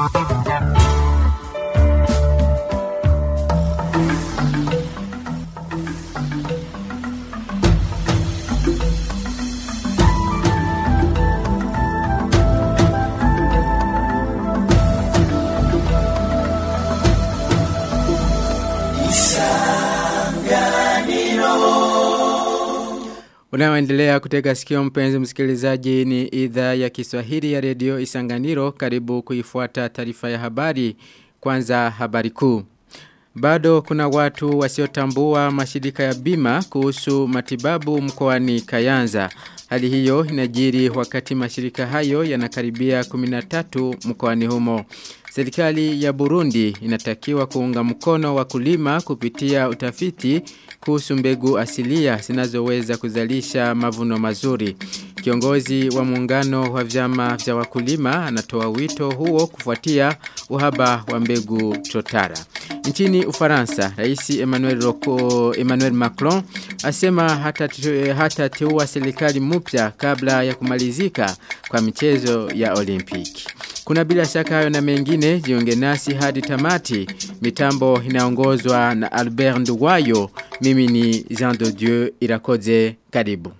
Unaoendelea kutega sikio mpenzi msikilizaji ni idhaa ya Kiswahili ya redio Isanganiro karibu kuifuata taarifa ya habari kwanza habari kuu. Bado kuna watu wasiotambua mashirika ya bima kuhusu matibabu mkoani Kayanza. Hali hiyo inajiri wakati mashirika hayo yanakaribia 13 mkoani humo. Serikali ya Burundi inatakiwa kuunga mkono wakulima kupitia utafiti kuhusu mbegu asilia zinazoweza kuzalisha mavuno mazuri. Kiongozi wa muungano wa vyama vya wakulima anatoa wito huo kufuatia uhaba wa mbegu chotara. Nchini Ufaransa, Rais Emmanuel, Rocco, Emmanuel Macron asema hata, hata teua serikali mpya kabla ya kumalizika kwa michezo ya Olimpiki. Kuna bila shaka hayo na mengine jiunge nasi hadi tamati. Mitambo inaongozwa na Albert Nduwayo. Mimi ni Jean de Dieu Irakoze karibu.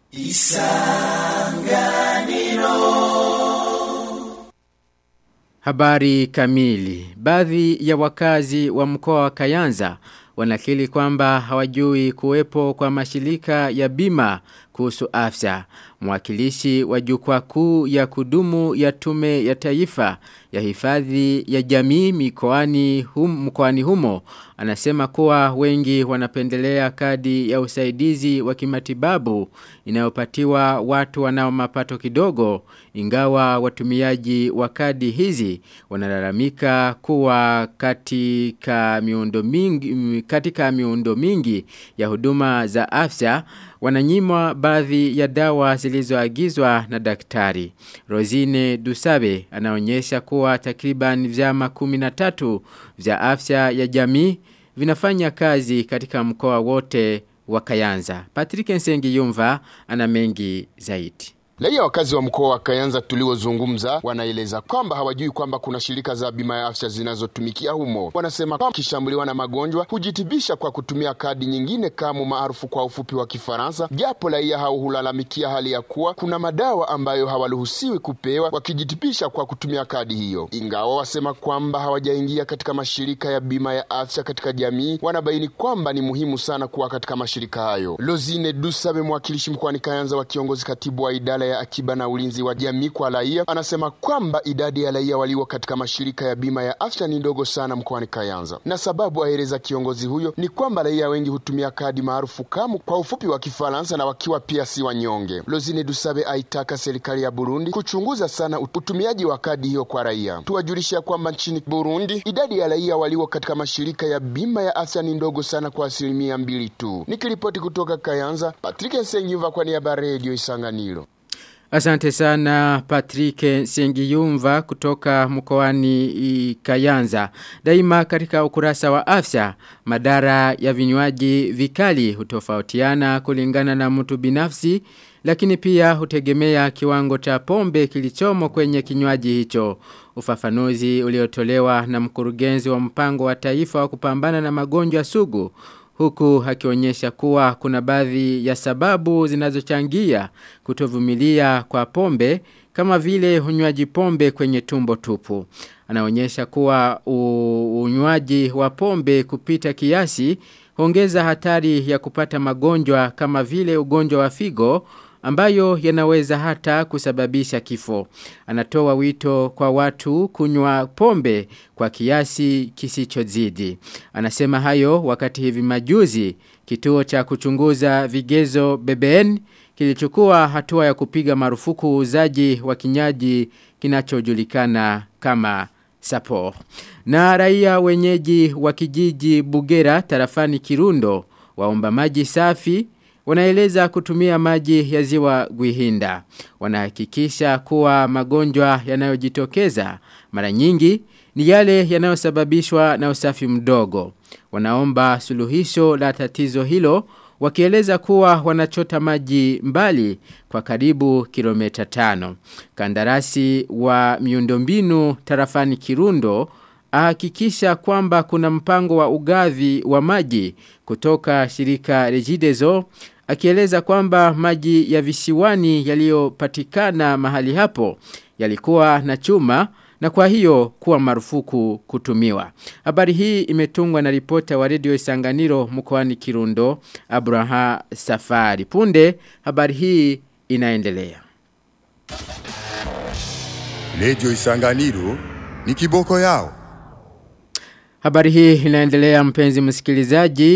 Isanganiro Habari kamili. Baadhi ya wakazi wa mkoa wa Kayanza wanakili kwamba hawajui kuwepo kwa mashirika ya bima kuhusu afya. Mwakilishi wa jukwaa kuu ya kudumu ya tume ya taifa ya hifadhi ya jamii mikoani hum, mkoani humo anasema kuwa wengi wanapendelea kadi ya usaidizi wa kimatibabu inayopatiwa watu wanao mapato kidogo ingawa watumiaji wa kadi hizi wanalalamika kuwa katika miundo mingi katika miundo mingi ya huduma za afya wananyimwa baadhi ya dawa zilizoagizwa na daktari. Rosine Dusabe anaonyesha kuwa takriban vyama 13 vya afya ya jamii vinafanya kazi katika mkoa wote wa Kayanza. Patrick Nsengi Yumva ana mengi zaidi. Raia wakazi wa mkoa wa Kayanza tuliozungumza wanaeleza kwamba hawajui kwamba kuna shirika za bima ya afya zinazotumikia humo. Wanasema kwamba kishambuliwa na magonjwa hujitibisha kwa kutumia kadi nyingine kama maarufu kwa ufupi wa Kifaransa, japo raia hao hulalamikia hali ya kuwa kuna madawa ambayo hawaruhusiwi kupewa wakijitibisha kwa kutumia kadi hiyo. Ingawa wasema kwamba hawajaingia katika mashirika ya bima ya afya katika jamii, wanabaini kwamba ni muhimu sana kuwa katika mashirika hayo. Lozine Dusabe, mwakilishi mkoani Kayanza wa kiongozi katibu wa idara ya akiba na ulinzi wa jamii kwa raia anasema kwamba idadi ya raia walio katika mashirika ya bima ya afya ni ndogo sana mkoani Kayanza, na sababu aeleza kiongozi huyo ni kwamba raia wengi hutumia kadi maarufu kamu kwa ufupi wa Kifaransa na wakiwa pia si wanyonge. Lozine Dusabe aitaka serikali ya Burundi kuchunguza sana utumiaji wa kadi hiyo kwa raia. Tuwajulisha kwamba nchini Burundi idadi ya raia walio katika mashirika ya bima ya afya ni ndogo sana kwa asilimia mbili tu. Nikiripoti kutoka Kayanza, Patrick Nsengiva kwa niaba ya Radio Isanganiro. Asante sana Patrick Sengiyumva kutoka mkoani Kayanza. Daima katika ukurasa wa afya, madara ya vinywaji vikali hutofautiana kulingana na mtu binafsi, lakini pia hutegemea kiwango cha pombe kilichomo kwenye kinywaji hicho. Ufafanuzi uliotolewa na mkurugenzi wa mpango wa taifa wa kupambana na magonjwa sugu huku akionyesha kuwa kuna baadhi ya sababu zinazochangia kutovumilia kwa pombe kama vile unywaji pombe kwenye tumbo tupu. Anaonyesha kuwa unywaji wa pombe kupita kiasi huongeza hatari ya kupata magonjwa kama vile ugonjwa wa figo ambayo yanaweza hata kusababisha kifo. Anatoa wito kwa watu kunywa pombe kwa kiasi kisichozidi. Anasema hayo wakati hivi majuzi kituo cha kuchunguza vigezo BBN kilichukua hatua ya kupiga marufuku uuzaji wa kinyaji kinachojulikana kama Sapo. Na raia wenyeji wa kijiji Bugera tarafani Kirundo waomba maji safi wanaeleza kutumia maji ya ziwa Gwihinda. Wanahakikisha kuwa magonjwa yanayojitokeza mara nyingi ni yale yanayosababishwa na usafi mdogo. Wanaomba suluhisho la tatizo hilo wakieleza kuwa wanachota maji mbali kwa karibu kilomita tano. Kandarasi wa miundombinu tarafani Kirundo ahakikisha kwamba kuna mpango wa ugavi wa maji kutoka shirika Regideso akieleza kwamba maji ya visiwani yaliyopatikana mahali hapo yalikuwa na chuma na kwa hiyo kuwa marufuku kutumiwa. Habari hii imetungwa na ripota wa redio Isanganiro mkoani Kirundo Abraha Safari. Punde habari hii inaendelea. Redio Isanganiro ni kiboko yao. Habari hii inaendelea mpenzi msikilizaji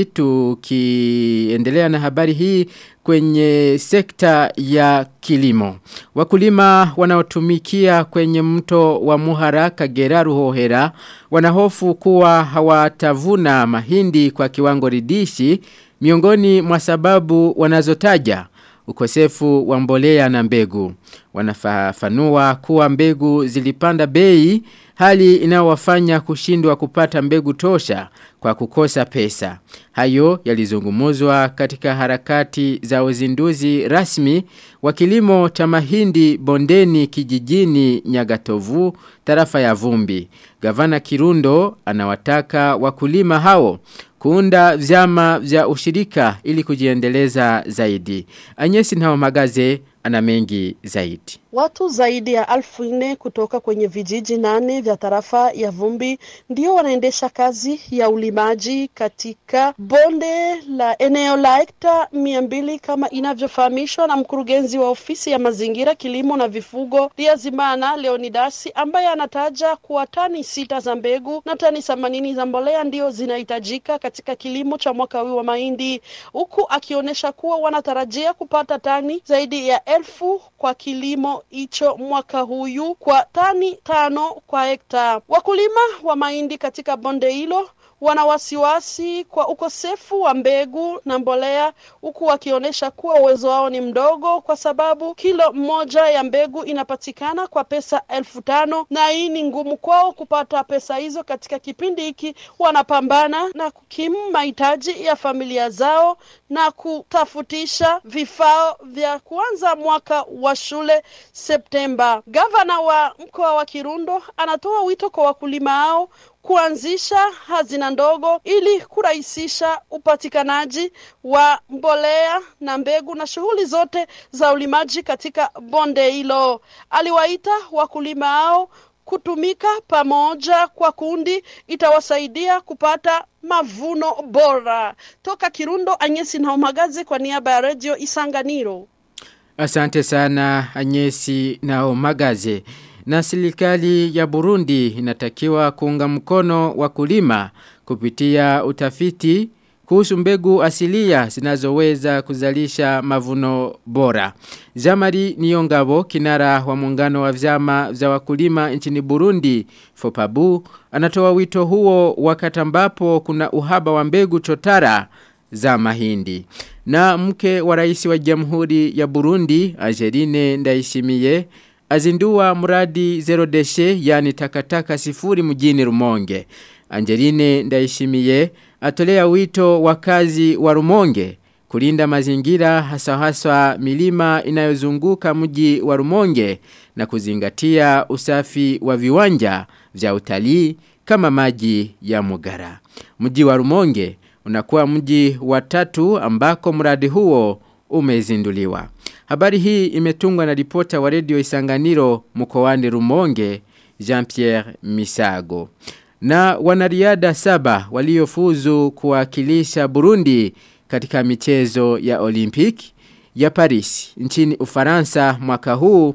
tukiendelea na habari hii kwenye sekta ya kilimo. Wakulima wanaotumikia kwenye mto wa Muhara Kagera Ruhohera wanahofu kuwa hawatavuna mahindi kwa kiwango ridishi miongoni mwa sababu wanazotaja ukosefu wa mbolea na mbegu. Wanafafanua kuwa mbegu zilipanda bei hali inayowafanya kushindwa kupata mbegu tosha kwa kukosa pesa. Hayo yalizungumuzwa katika harakati za uzinduzi rasmi wa kilimo cha mahindi bondeni kijijini Nyagatovu tarafa ya Vumbi. Gavana Kirundo anawataka wakulima hao kuunda vyama vya ushirika ili kujiendeleza zaidi. Anyesi Ntao Magaze ana mengi zaidi. Watu zaidi ya alfu nne kutoka kwenye vijiji nane vya tarafa ya Vumbi ndio wanaendesha kazi ya ulimaji katika bonde la eneo la hekta mia mbili kama inavyofahamishwa na mkurugenzi wa ofisi ya mazingira, kilimo na vifugo Liazimana Leonidasi, ambaye anataja kuwa tani sita za mbegu na tani themanini za mbolea ndio zinahitajika katika kilimo cha mwaka huu wa mahindi, huku akionyesha kuwa wanatarajia kupata tani zaidi ya elfu kwa kilimo hicho mwaka huyu kwa tani tano kwa hekta. Wakulima wa mahindi katika bonde hilo wana wasiwasi kwa ukosefu wa mbegu na mbolea, huku wakionyesha kuwa uwezo wao ni mdogo, kwa sababu kilo moja ya mbegu inapatikana kwa pesa elfu tano na hii ni ngumu kwao kupata pesa hizo. Katika kipindi hiki wanapambana na kukimu mahitaji ya familia zao na kutafutisha vifaa vya kuanza mwaka wa shule Septemba. Gavana wa mkoa wa Kirundo anatoa wito kwa wakulima hao kuanzisha hazina ndogo ili kurahisisha upatikanaji wa mbolea na mbegu na shughuli zote za ulimaji katika bonde hilo. Aliwaita wakulima hao kutumika pamoja kwa kundi itawasaidia kupata mavuno bora. Toka Kirundo, Anyesi Naomagazi kwa niaba ya Radio Isanganiro. Asante sana Anyesi Naomagaze. Na serikali ya Burundi inatakiwa kuunga mkono wakulima kupitia utafiti kuhusu mbegu asilia zinazoweza kuzalisha mavuno bora. Jamari Niongabo kinara wa muungano wa vyama vya wakulima nchini Burundi Fopabu anatoa wito huo wakati ambapo kuna uhaba wa mbegu chotara za mahindi. Na mke wa rais wa Jamhuri ya Burundi Angeline Ndaishimiye azindua mradi zero deshe yani takataka sifuri mjini Rumonge. Angeline Ndaishimiye atolea wito wakazi wa Rumonge kulinda mazingira hasa hasa milima inayozunguka mji wa Rumonge na kuzingatia usafi wa viwanja vya utalii kama maji ya Mugara. Mji wa Rumonge unakuwa mji wa tatu ambako mradi huo umezinduliwa. Habari hii imetungwa na ripota wa redio Isanganiro mkoani Rumonge Jean-Pierre Misago. Na wanariada saba waliofuzu kuwakilisha Burundi katika michezo ya Olympic ya Paris nchini Ufaransa mwaka huu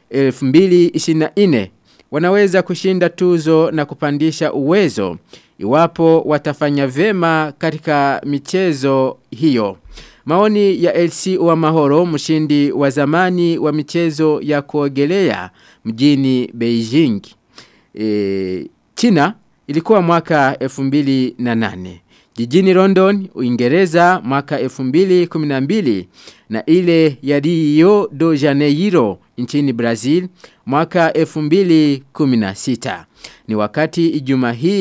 2024 wanaweza kushinda tuzo na kupandisha uwezo iwapo watafanya vema katika michezo hiyo. Maoni ya LC wa Mahoro mshindi wa zamani wa michezo ya kuogelea mjini Beijing. E, China ilikuwa mwaka 2008. Jijini London, Uingereza mwaka 2012 na ile ya Rio de Janeiro nchini Brazil mwaka 2016. Ni wakati ijuma hii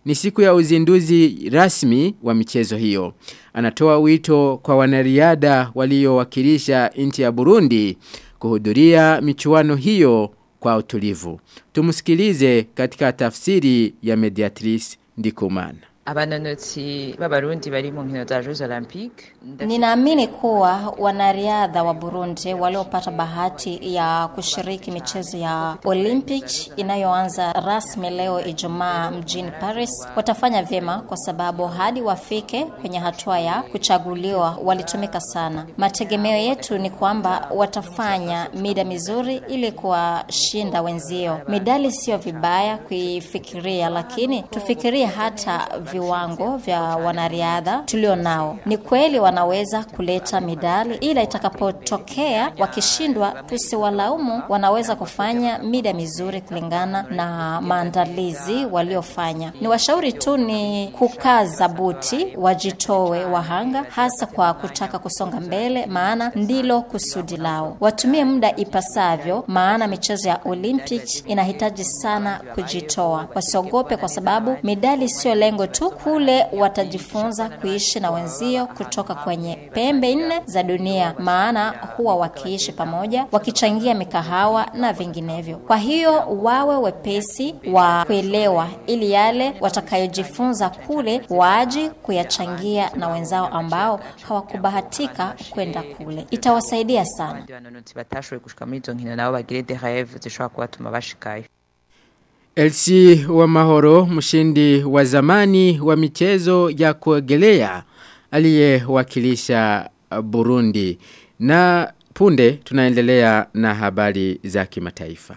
ni siku ya uzinduzi rasmi wa michezo hiyo. Anatoa wito kwa wanariadha waliowakilisha nchi ya Burundi kuhudhuria michuano hiyo kwa utulivu. Tumusikilize katika tafsiri ya Mediatrice Ndikumana. abanonotsi b'abarundi bari mu nkino za Jeux Olympiques Ninaamini kuwa wanariadha wa Burundi waliopata bahati ya kushiriki michezo ya Olympic inayoanza rasmi leo Ijumaa mjini Paris watafanya vyema kwa sababu hadi wafike kwenye hatua ya kuchaguliwa walitumika sana. Mategemeo yetu ni kwamba watafanya mida mizuri ili kuwashinda wenzio. Midali sio vibaya kuifikiria, lakini tufikirie hata viwango vya wanariadha tulio nao. Ni kweli wanaweza kuleta midali, ila itakapotokea wakishindwa, tusiwalaumu. Wanaweza kufanya mida mizuri kulingana na maandalizi waliofanya. Ni washauri tu ni kukaza buti, wajitowe wahanga, hasa kwa kutaka kusonga mbele, maana ndilo kusudi lao. Watumie muda ipasavyo, maana michezo ya Olympic inahitaji sana kujitoa. Wasiogope, kwa sababu midali sio lengo tu, kule watajifunza kuishi na wenzio kutoka kwenye pembe nne za dunia, maana huwa wakiishi pamoja, wakichangia mikahawa na vinginevyo. Kwa hiyo wawe wepesi wa kuelewa, ili yale watakayojifunza kule waji kuyachangia na wenzao ambao hawakubahatika kwenda kule. Itawasaidia sana. abandi banonotsi batashoboye gushika muri izo nkino nabo bagire des rêves zishobora kubatuma bashikayo Elsi wa Mahoro, mshindi wa zamani wa michezo ya kuogelea aliyewakilisha Burundi. Na punde tunaendelea na habari za kimataifa.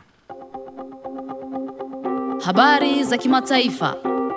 Habari za kimataifa.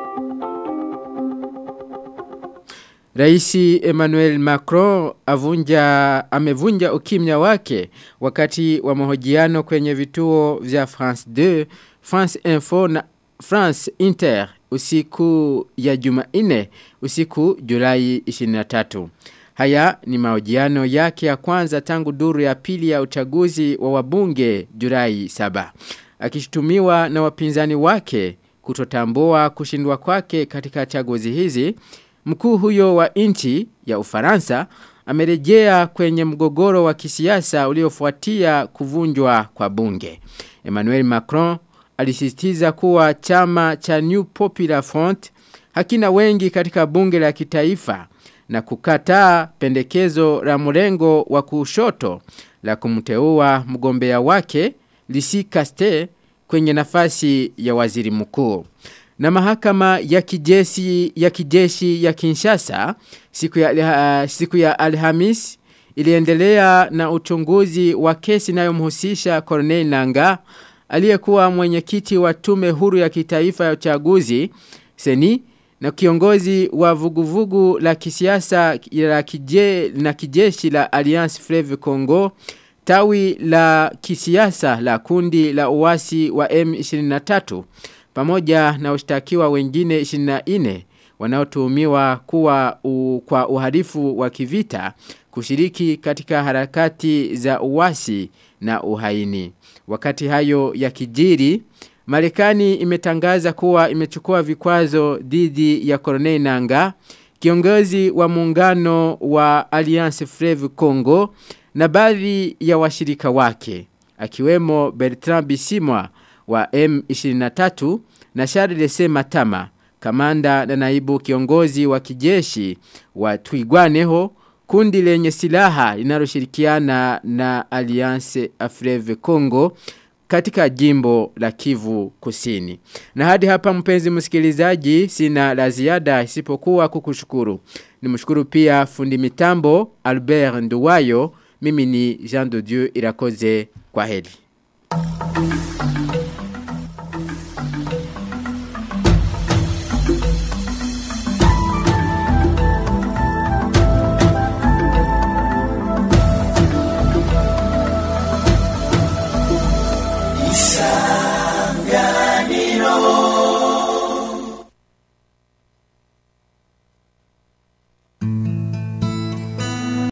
Raisi Emmanuel Macron avunja, amevunja ukimya wake wakati wa mahojiano kwenye vituo vya France 2, France Info na France Inter usiku ya Jumanne usiku Julai 23. Haya ni mahojiano yake ya kwanza tangu duru ya pili ya uchaguzi wa wabunge Julai 7. Akishutumiwa na wapinzani wake kutotambua kushindwa kwake katika chaguzi hizi, Mkuu huyo wa nchi ya Ufaransa amerejea kwenye mgogoro wa kisiasa uliofuatia kuvunjwa kwa bunge. Emmanuel Macron alisisitiza kuwa chama cha New Popular Front hakina wengi katika bunge la kitaifa na kukataa pendekezo la mrengo wa kushoto la kumteua mgombea wake Lisi Caste kwenye nafasi ya waziri mkuu. Na mahakama ya kijeshi ya kijeshi ya Kinshasa siku ya, uh, siku ya Alhamis iliendelea na uchunguzi wa kesi inayomhusisha Corneille Nanga aliyekuwa mwenyekiti wa tume huru ya kitaifa ya uchaguzi seni na kiongozi wa vuguvugu la kisiasa la kije, na kijeshi la Alliance Fleuve Congo tawi la kisiasa la kundi la uasi wa M23 pamoja na washtakiwa wengine 24 wanaotuhumiwa kuwa u, kwa uhalifu wa kivita kushiriki katika harakati za uasi na uhaini. Wakati hayo ya kijiri, Marekani imetangaza kuwa imechukua vikwazo dhidi ya Corneille Nanga, kiongozi wa muungano wa Alliance Fleuve Congo na baadhi ya washirika wake, akiwemo Bertrand Bisimwa wa M23 na Charles Matama, kamanda na naibu kiongozi wa kijeshi wa Twigwaneho, kundi lenye silaha linaloshirikiana na Alliance Fleuve Congo katika jimbo la Kivu Kusini. Na hadi hapa mpenzi msikilizaji sina la ziada isipokuwa kukushukuru. Nimshukuru pia fundi mitambo Albert Nduwayo, mimi ni Jean de Dieu Irakoze kwa heri. Isa